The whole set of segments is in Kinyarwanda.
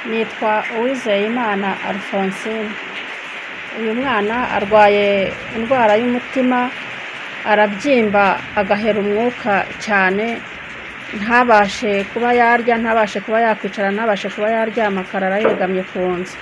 nitwa Uwizeyimana Alphonsine, uyu mwana arwaye indwara y'umutima, arabyimba agahera umwuka cyane, ntabashe kuba yarya, ntabashe kuba yakwicara, ntabashe kuba yaryama, akarara yegamye ku nzu.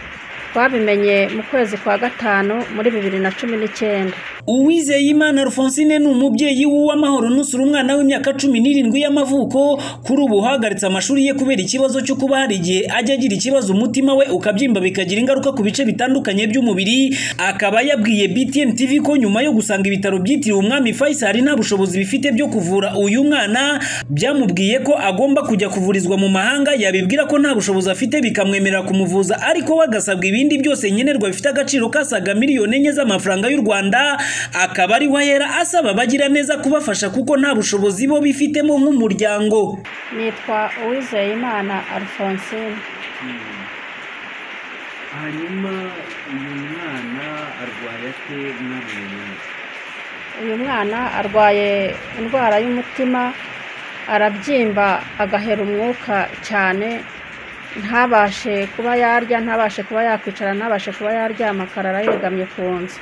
Twabimenye mu kwezi kwa gatanu muri bibiri na cumi n'icyenda. Uwizeyimana Alphonsine ni umubyeyi w'uwamahoro nusura umwana w'imyaka cumi n'irindwi y'amavuko kuri ubu hahagaritse amashuri ye kubera ikibazo cyo kuba hari igihe ajya agira ikibazo umutima we ukabyimba bikagira ingaruka ku bice bitandukanye by'umubiri akaba yabwiye BTN TV ko nyuma yo gusanga ibitaro byitiriwe umwami Faisal nta bushobozi bifite byo kuvura uyu mwana byamubwiye ko agomba kujya kuvurizwa mu mahanga yabibwira ko nta bushobozi afite bikamwemerera kumuvuza ariko we agasabwa ibindi byose nkenerwa bifite agaciro kasaga miliyoni enye z'amafaranga y'u Rwanda akaba ari we ahera asaba abagira neza kubafasha kuko nta bushobozi bo bifitemo nk'umuryango Nitwa Uwizeyimana Alphonsine. hanyuma uyu mwana arwaye ate mwabonye Uyu mwana arwaye indwara y'umutima, arabyimba agahera umwuka cyane, ntabashe kuba yarya, ntabashe kuba yakwicara, ntabashe kuba yaryama, akarara yegamye ku nzu.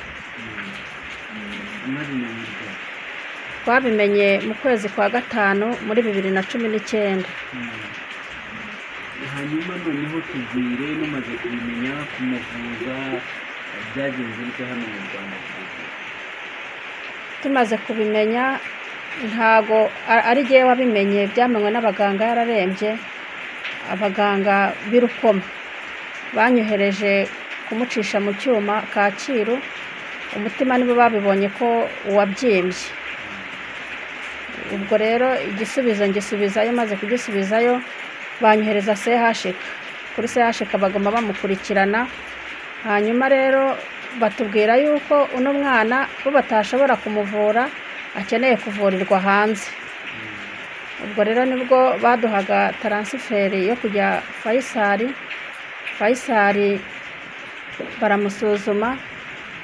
mwabimenye ubwo Twabimenye mu kwezi kwa gatanu muri bibiri na cumi n'icyenda. hanyuma noneho tubwire mumaze kubimenya kumuvuza byagenze bite hano mu rwanda Tumaze kubimenya ntago a- ari jyewe wabimenye, byamenywe n'abaganga yararembye, abaganga b'i Rukoma. Banyohereje kumucisha mu cyuma Kacyiru, umutima nibo babibonye ko wabyimbye. Ubwo rero igisubizo ngisubizayo, maze kugisubizayo banyohereza CHK. Kuri CHK baguma bamukurikirana, hanyuma rero batubwira yuko uno mwana bo batashobora kumuvura, akeneye kuvurirwa hanze. Ubwo rero nibwo baduhaga taransiferi yo kujya Faisal, Faisal baramusuzuma,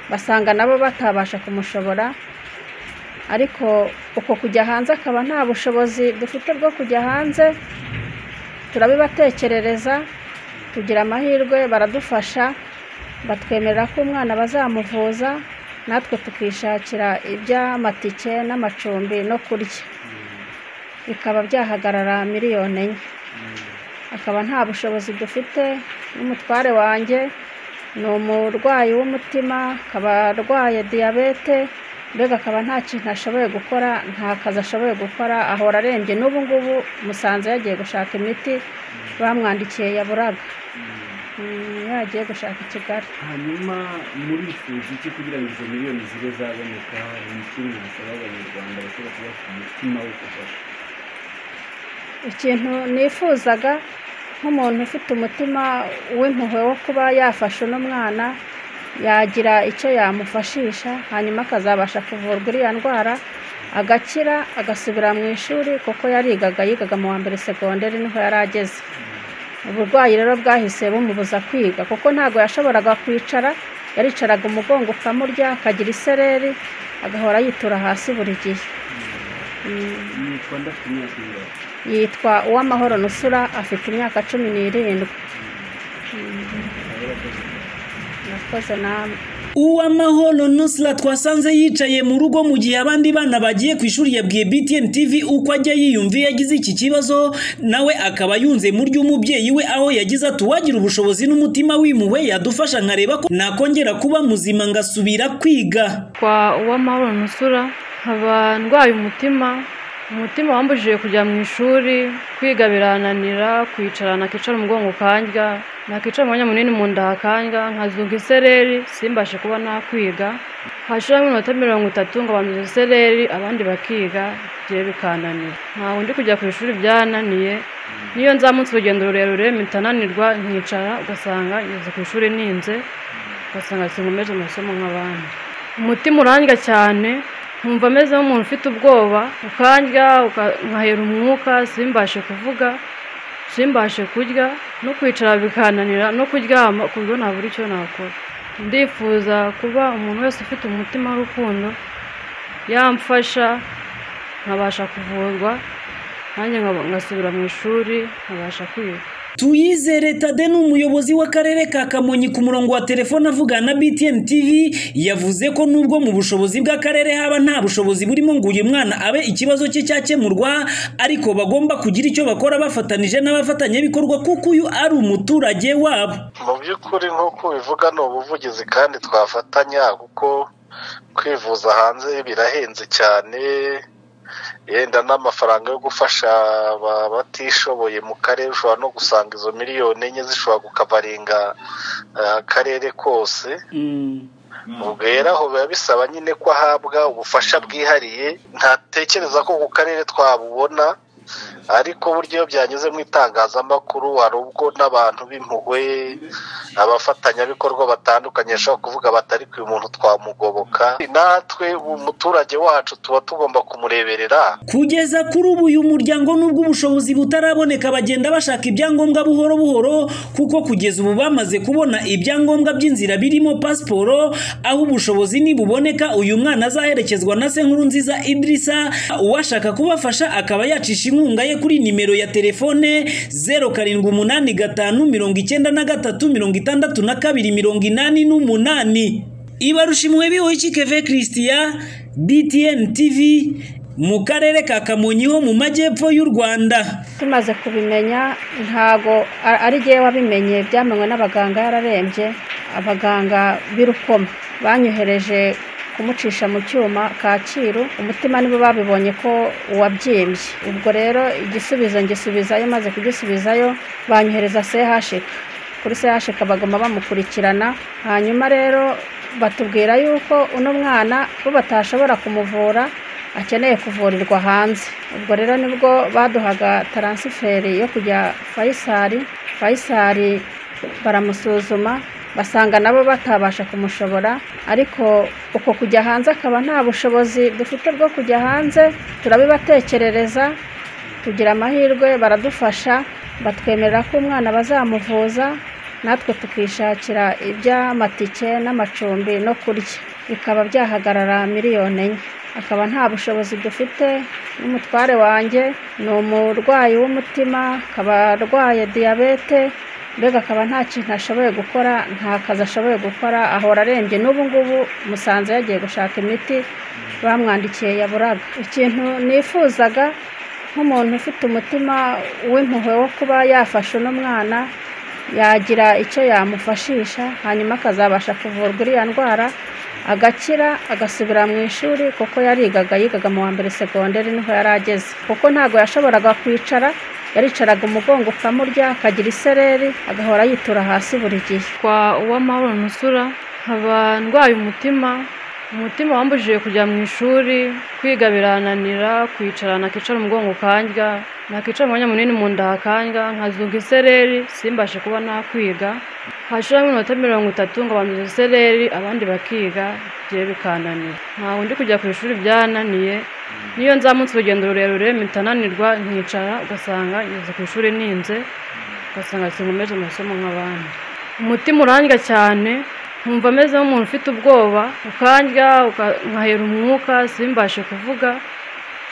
basanga nabo batabasha kumushobora, ariko uko kujya hanze akaba nta bushobozi dufite bwo kujya hanze, turabibatekerereza tugira amahirwe baradufasha batwemerera ko umwana bazamuvuza natwe tukishakira iby'amatike n'amacumbi no kurya bikaba byahagarara miliyoni enye akaba nta bushobozi dufite n'umutware wanjye ni umurwayi w'umutima akaba arwaye diyabete mbega akaba nta kintu ashoboye gukora nta kazi ashoboye gukora ahora arembye n'ubu ngubu musanze yagiye gushaka imiti bamwandikiye yaburaga Mm, yagiye gushaka i kigali hanyuma murifuza iki kugira ngo izo miliyoni zibe zaboneka ni iki mwasaba abanyarwanda bashobora kuba ku mutima wo gufasha ikintu nifuzaga nk'umuntu ufite umutima w'impuhwe wo kuba yafasha uno mwana yagira icyo yamufashisha hanyuma akazabasha kuvurwa iriya ndwara agakira agasubira mu ishuri kuko yarigaga yigaga mu wa mbere segonderi niho yari ageze uburwayi rero bwahise bumubuza kwiga kuko ntabwo yashoboraga kwicara yaricaraga umugongo ukamurya akagira isereri agahora yitura hasi buri gihe nitwa ndakunyakira yitwa uwamahoro nusura afite imyaka cumi n'irindwi nakoze namwe uwamahoro nusra twasanze yicaye mu rugo mu gihe abandi bana bagiye ku ishuri yabwiye BTN TV uko ajya yiyumviye yagize iki kibazo nawe akaba yunze mu ry'umubyeyi we aho yagize ati uwagira ubushobozi n'umutima w'imuwe yadufasha nkareba ko nakongera kuba muzima ngasubira kwiga kwa uwamahoro nusura nkaba ndwaye umutima umutima wambujije kujya mu ishuri kwiga birananira kwicara nakicara umugongo ukandya nakicara umwanya munini mu nda hakandya nkazunga isereri simbashe kuba nakwiga hashiramo iminota mirongo itatu ngo banduze isereri abandi bakiga bye bikananira ntabwo ndi kujya ku ishuri byananiye niyo nzamutse urugendo rurerure mpita nanirwa nkicara ugasanga ngeze ku ishuri ninze ugasanga sinkomeje amasomo nk'abandi umutima urandya cyane nkumva ameze nk'umuntu ufite ubwoba ukandya uka- nkahera umwuka simbashe kuvuga simbashe kurya no kwicara bikananira no kuryama ku buryo ntabura icyo nakora ndifuza kuba umuntu wese ufite umutima w'urukundo yamfasha nkabasha kuvurwa nanjye nkaba- ngasubira mu ishuri nkabasha kwiga tuyizere tade ni umuyobozi w'akarere ka kamonyi ku murongo wa telefone avugana na btn tv yavuze ko nubwo mu bushobozi bw'akarere haba nta bushobozi burimo ngo uyu mwana abe ikibazo cye cyakemurwa ariko bagomba kugira icyo bakora bafatanije n'abafatanyabikorwa kuko uyu ari umuturage wabo mu by'ukuri nk'uko ubivuga ni ubuvugizi kandi twafatanya kuko kwivuza hanze birahenze cyane yenda n'amafaranga yo gufasha abatishoboye mu karere ushobora no gusanga izo miliyoni enye zishobora kukabarenga eh, akarere kose ubwo rero aho biba bisaba nyine ko ahabwa ubufasha bwihariye ntatekereza ko ku karere twabubona ariko buryo iyo byanyuze mu itangazamakuru hari ubwo n'abantu b'impuhwe abafatanyabikorwa batandukanye bashobora kuvuga batari ku muntu twamugoboka natwe umuturage wacu tuba tugomba kumureberera kugeza kuri ubu uyu muryango nubwo ubushobozi butaraboneka bagenda bashaka ibyangombwa buhoro buhoro kuko kugeza ubu bamaze kubona ibyangombwa by'inzira birimo pasiporo aho ubushobozi nibuboneka uyu mwana azaherekezwa na senkuru nziza idirisa uwashaka kubafasha akaba yacisha inkunga ye kuri nimero ya telefone zeru karindwi umunani gatanu mirongo icyenda na gatatu mirongo itandatu na kabiri mirongo inani n'umunani ibarushimuwe bihoyiki keve christian btn tv mu karere ka kamonyi ho mu majyepfo y'u rwanda tumaze kubimenya ntago a- ari jyewe wabimenye byamenywe n'abaganga yararembye abaganga b'irukoma banyohereje kumucisha mu cyuma kacyiru umutima nibo babibonye ko wabyimbye ubwo rero igisubizo ngisubizayo maze kugisubizayo banyohereza sehashika kuri sehashika bagoma bamukurikirana hanyuma rero batubwira yuko uno mwana bo batashobora kumuvura akeneye kuvurirwa hanze ubwo rero nibwo baduhaga taransiferi yo kujya fayisari fayisari baramusuzuma basanga nabo batabasha kumushobora ariko uko kujya hanze akaba nta bushobozi dufite bwo kujya hanze turabibatekerereza tugira amahirwe baradufasha batwemerera ko umwana bazamuvuza natwe tukishakira iby'amatike n'amacumbi no kurya bikaba byahagarara miliyoni enye akaba nta bushobozi dufite n'umutware wanjye ni umurwayi w'umutima akaba arwaye diyabete mbega akaba nta kintu ashoboye gukora nta kazi ashoboye gukora ahora arembye n'ubu ngubu musanze yagiye gushaka imiti bamwandikiye yaburaga ikintu nifuzaga nk'umuntu ufite umutima w'impuhwe wo kuba yafasha uno mwana yagira icyo yamufashisha hanyuma akazabasha kuvurwa iriya ndwara agakira agasubira mu ishuri kuko yarigaga yigaga mu wa mbere segonderi niho yari ageze kuko ntabwo yashoboraga kwicara yaricaraga umugongo ukamurya akagira isereri agahora yitura hasi buri gihe kwa uwamahoro nusura nkaba ndwaye umutima umutima wambujije kujya mu ishuri kwiga birananira kwicara nakicara umugongo kandya nakicara umwanya munini mu nda hakandya nkazunga isereri simbashe kuba nakwiga hashiramo iminota mirongo itatu ngo banduze isereri abandi bakiga bye bikananira ntawe ndi kujya ku ishuri byananiye niyo nzamutse urugendo rurerure mpita nanirwa nkicara ugasanga ngeze ku ishuri ninze ugasanga sinkomeje amasomo nk'abandi umutima urandya cyane nkumva ameze nk'umuntu ufite ubwoba ukandya uka- nkahera umwuka simbashe kuvuga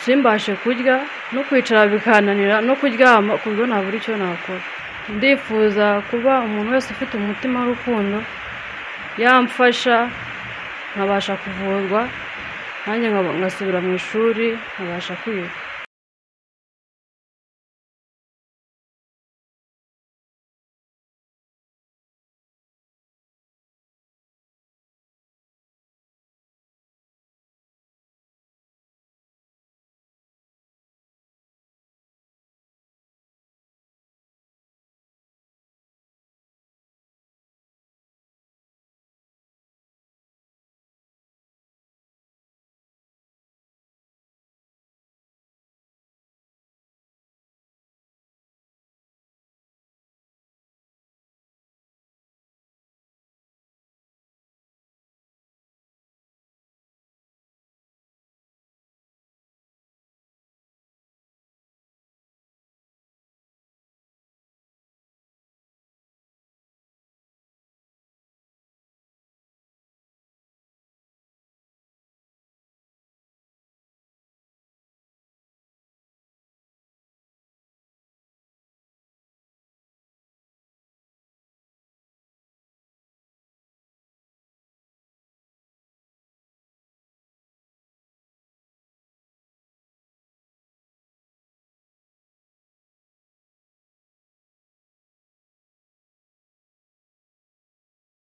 simbashe kurya no kwicara bikananira no kuryama ku buryo ntabura icyo nakora ndifuza kuba umuntu wese ufite umutima w'urukundo yamfasha nkabasha kuvurwa nanjye nkaba- ngasubira mu ishuri nkabasha kwiga